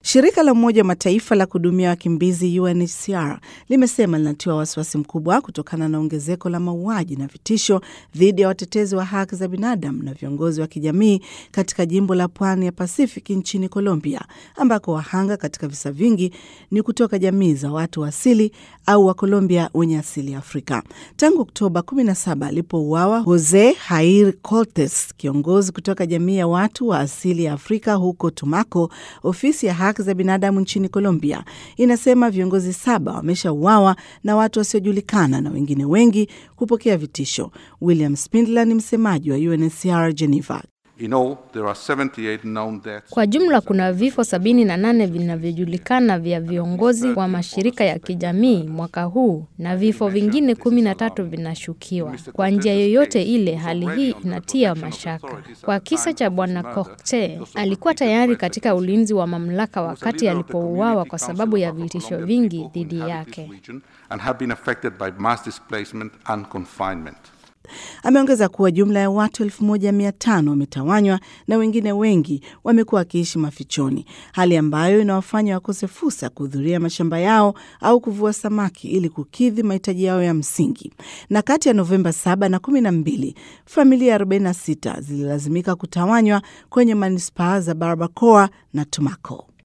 Shirika la Umoja wa Mataifa la kuhudumia wakimbizi UNHCR limesema linatiwa wasiwasi mkubwa kutokana na ongezeko la mauaji na vitisho dhidi ya watetezi wa haki za binadamu na viongozi wa kijamii katika jimbo la pwani ya Pasifiki nchini Colombia, ambako wahanga katika visa vingi ni kutoka jamii za watu wa asili au wa Colombia wenye asili ya Afrika. Tangu Oktoba 17 alipouawa Jose Jair Cortes, kiongozi kutoka jamii ya watu wa asili ya Afrika huko Tumaco, ofisi ya haki za binadamu nchini Colombia inasema viongozi saba wameshauawa na watu wasiojulikana na wengine wengi kupokea vitisho. William Spindler ni msemaji wa UNHCR Geneva. In all, there are 78 known deaths. Kwa jumla kuna vifo sabini na nane vinavyojulikana vya viongozi wa mashirika ya kijamii mwaka huu na vifo vingine kumi na tatu vinashukiwa. Kwa njia yoyote ile, hali hii inatia mashaka. Kwa kisa cha bwana Kokte, alikuwa tayari katika ulinzi wa mamlaka wakati alipouawa kwa sababu ya vitisho vingi dhidi yake. And have been affected by mass displacement and confinement. Ameongeza kuwa jumla ya watu elfu moja mia tano wametawanywa na wengine wengi wamekuwa wakiishi mafichoni, hali ambayo inawafanya wakose fursa ya kuhudhuria mashamba yao au kuvua samaki ili kukidhi mahitaji yao ya msingi. Na kati ya Novemba 7 na 12 familia 46 zililazimika kutawanywa kwenye manispaa za Barbacoa na Tumaco.